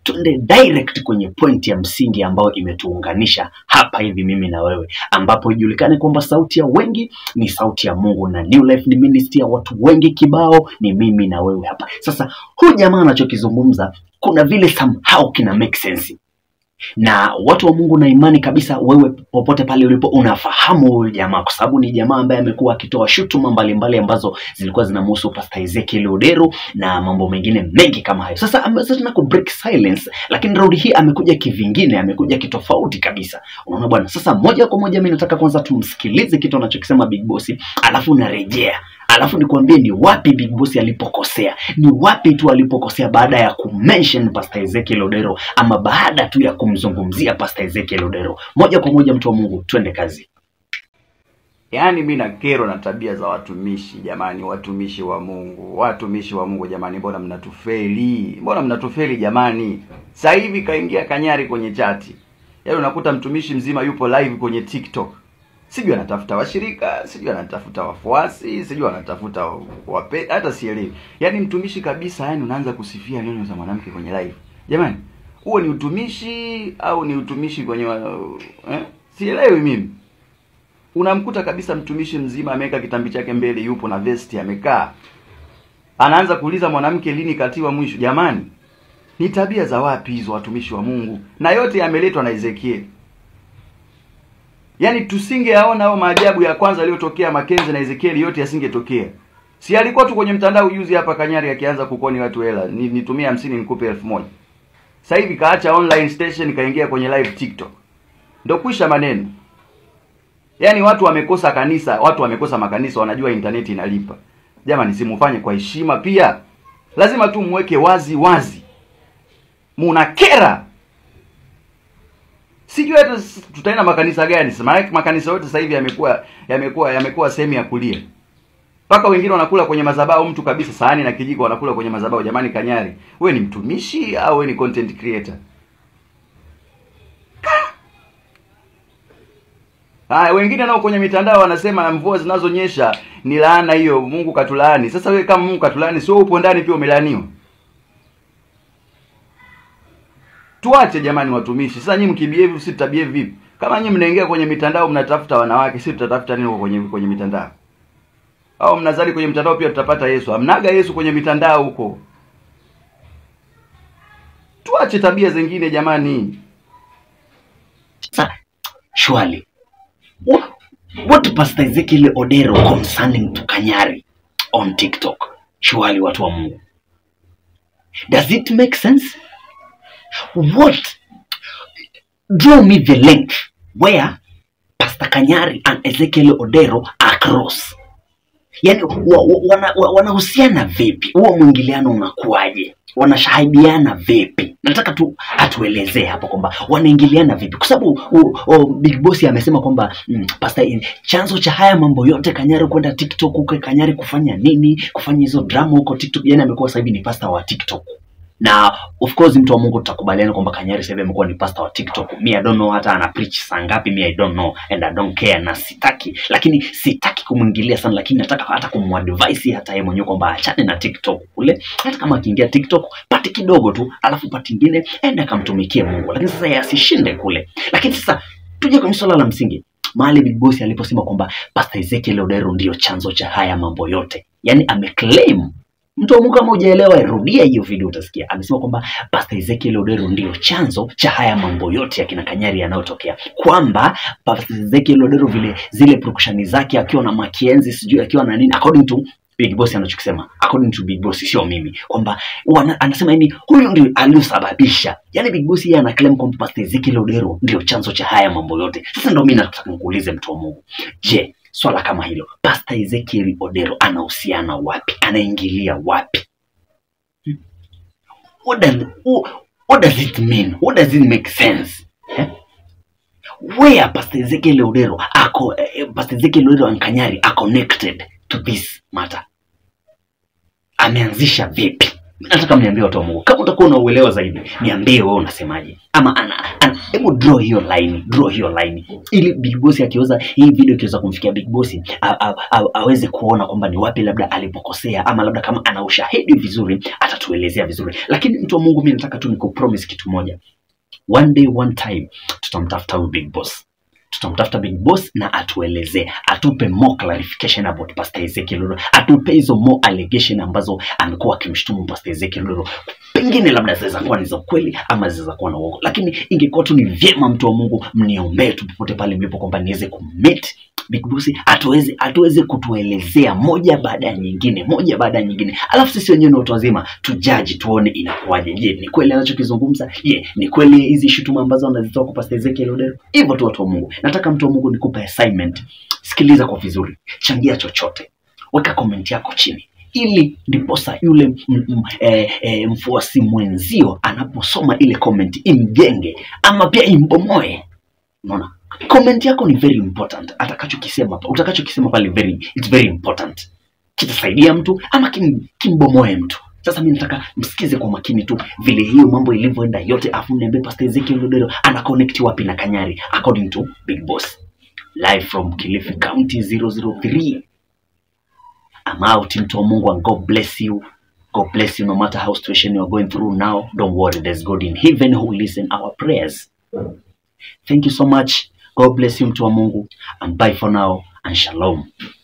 tuende direct kwenye point ya msingi ambayo imetuunganisha hapa hivi mimi na wewe, ambapo ijulikane kwamba sauti ya wengi ni sauti ya Mungu na New Life ni ministry ya watu wengi kibao, ni mimi na wewe hapa. Sasa huyu jamaa anachokizungumza kuna vile somehow kina make sense na watu wa Mungu na imani kabisa, wewe popote pale ulipo unafahamu huyu jamaa, kwa sababu ni jamaa ambaye amekuwa akitoa shutuma mbalimbali ambazo zilikuwa zinamhusu Pastor Ezekiel Odero na mambo mengine mengi kama hayo. Sasa ameweza tena ku break silence, lakini raundi hii amekuja kivingine, amekuja kitofauti kabisa. Unaona bwana. Sasa moja kwa moja mimi nataka kwanza tumsikilize kitu anachokisema Big Boss, alafu narejea alafu nikwambie ni wapi Big Boss alipokosea, ni wapi tu alipokosea baada ya kumention Pastor Ezekiel Odero ama baada tu ya kumzungumzia Pastor Ezekiel Odero. Moja kwa moja, mtu wa Mungu, twende kazi. Yaani mi na kero na tabia za watumishi jamani, watumishi wa Mungu, watumishi wa Mungu jamani, mbona mnatufeli? Mbona mnatufeli jamani? Sasa hivi kaingia Kanyari kwenye chati, yaani unakuta mtumishi mzima yupo live kwenye TikTok, sijui anatafuta washirika, sijui anatafuta wafuasi, sijui anatafuta wape, hata sielewi. Yaani mtumishi kabisa, yani unaanza kusifia neno za mwanamke kwenye live. Jamani, huo ni utumishi au ni utumishi kwenye wa- eh? Sielewi mimi unamkuta kabisa mtumishi mzima ameweka kitambi chake mbele, yupo na vesti amekaa, anaanza kuuliza mwanamke lini katiwa mwisho. Jamani, ni tabia za wapi hizo, watumishi wa Mungu? Na yote yameletwa na Ezekieli. Yaani tusingeyaona hao maajabu ya kwanza yaliyotokea Makenzi na Ezekieli, yote yasingetokea. Si alikuwa tu kwenye mtandao juzi hapa Kanyari akianza kukoni watu hela, ni, nitumie hamsini nikupe elfu moja. Sasa hivi kaacha online station kaingia kwenye live TikTok, ndo kwisha maneno. Yaani watu wamekosa kanisa, watu wamekosa makanisa, wanajua intaneti inalipa. Jamani, simufanye kwa heshima pia, lazima tu mweke wazi wazi. Munakera, sijui hata s- tutaenda makanisa gani sasa. Maana makanisa yote sasa hivi yamekuwa yamekuwa yamekuwa sehemu ya kulia, mpaka wengine wanakula kwenye madhabahu, mtu kabisa sahani na kijiko wanakula kwenye madhabahu. Jamani, Kanyari, we ni mtumishi au we ni content creator? Haya, wengine nao kwenye mitandao wanasema mvua zinazonyesha ni laana hiyo, Mungu katulaani. Sasa wewe kama Mungu katulaani, sio upo ndani pia umelaaniwa? Tuache jamani, watumishi. Sasa nyinyi mkibehave, sisi tutabehave vipi? Kama nyinyi mnaingia kwenye mitandao mnatafuta wanawake, sisi tutatafuta nini huko kwenye kwenye mitandao? Au mnazali kwenye mitandao pia tutapata Yesu? Hamnaga Yesu kwenye mitandao huko. Tuache tabia zingine jamani. Sasa shwali, what, what Pastor Ezekiel Odero concerning to Kanyari on TikTok? Shwali, watu wa Mungu, does it make sense? What? Draw me the link where Pastor Kanyari and Ezekiel Odero are cross. Yaani wa- wa- wana- wa- wanahusiana vipi? Huo mwingiliano unakuwaje? Wanashahidiana vipi? Nataka tu atuelezee hapo kwamba wanaingiliana vipi, kwa sababu u- u- Big Boss amesema kwamba mm, Pastor, eh, chanzo cha haya mambo yote Kanyari kwenda TikTok huko, Kanyari kufanya nini, kufanya hizo drama huko TikTok, yani amekuwa sasa hivi ni pastor wa TikTok na of course mtu wa Mungu tutakubaliana kwamba Kanyari sasa hivi amekuwa ni pastor wa TikTok. Me I don't know hata ana preach saa ngapi, me I don't know and I don't care, na sitaki, lakini sitaki kumwingilia sana, lakini nataka hata kumadvise hata yeye mwenyewe kwamba achane na TikTok kule, hata kama akiingia TikTok pati kidogo tu, alafu pati ingine ende akamtumikie Mungu, lakini sasa yeye asishinde kule. Lakini sasa tuje kwenye swala la msingi mahali Big Boss aliposema kwamba Pastor Ezekiel Odero ndio chanzo cha haya mambo yote, yani ameclaim mtu wa Mungu kama hujaelewa, rudia hiyo video utasikia. Amesema kwamba Pastor Ezekiel Odero ndio chanzo cha haya mambo yote ya kina Kanyari yanayotokea, kwamba Pastor Ezekiel Odero vile zile production zake akiwa na Makienzi sijui akiwa na nini, according to Big Boss anachokisema, according to Big Boss, sio mimi, kwamba wana- anasema yani huyu ndio aliyosababisha. Yani Big Boss yeye ana claim kwamba Pastor Ezekiel Odero ndio chanzo cha haya mambo yote. Sasa ndio mimi nataka nikuulize mtu wa Mungu, je, swala kama hilo Pastor Ezekiel Odero anahusiana wapi? Anaingilia wapi? Hmm? What does, wh- what does it mean? What does it make sense? Eh? Where Pastor Ezekiel Odero ako eh, Pastor Ezekiel Odero and Kanyari are connected to this matter? Ameanzisha vipi? nataka mniambie watu wa Mungu, kama utakuwa unauelewa zaidi, niambie wewe unasemaje, ama ana, ana hebu draw hiyo line, draw hiyo line ili Big Boss akiweza hii video ikiweza kumfikia Big Boss a- a- a- aweze kuona kwamba ni wapi labda alipokosea, ama labda kama ana ushahidi vizuri atatuelezea vizuri. Lakini mtu wa Mungu, mimi nataka tu nikupromise kitu moja, one day one time tutamtafuta huyu Big Boss tutamtafuta Big Boss na atuelezee, atupe more clarification about Pastor Ezekiel Lolo, atupe hizo more allegation ambazo amekuwa akimshutumu Pastor Ezekiel Lolo. Pengine labda zinaweza kuwa ni za ukweli ama zinaweza kuwa na uongo, lakini ingekuwa tu ni vyema, mtu wa Mungu, mniombee tu popote pale mlipo, kwamba niweze kummeet Big Boss atuweze atuweze kutuelezea moja baada ya nyingine, moja baada ya nyingine, alafu sisi wenyewe ni watu wazima tujaji, tuone inakuwaje. Je, ni kweli anachokizungumza? Je, ni kweli hizi shutuma ambazo anazitoa kwa Pastor Ezekiel Odero? Hivyo tu, watu wa Mungu, nataka mtu wa Mungu nikupe assignment. Sikiliza kwa vizuri, changia chochote, weka comment yako chini ili ndiposa yule m- m- eh, eh, mfuasi mwenzio anaposoma ile comment imjenge ama pia imbomoe. Unaona, comment yako ni very important. Atakachokisema utakachokisema pale very, it's very important, kitasaidia mtu ama kim, kimbomoe mtu. Sasa mimi nataka msikize kwa makini tu vile hiyo mambo ilivyoenda yote, afu mniambie Pastor Ezekiel Odero ana connect wapi na Kanyari according to Big Boss. Live from Kilifi County 003. I'm out mtu wa Mungu and God bless you. God bless you no matter how situation you are going through now. Don't worry, there's God in heaven who listen our prayers. Thank you so much. God bless you mtu wa Mungu and bye for now and shalom.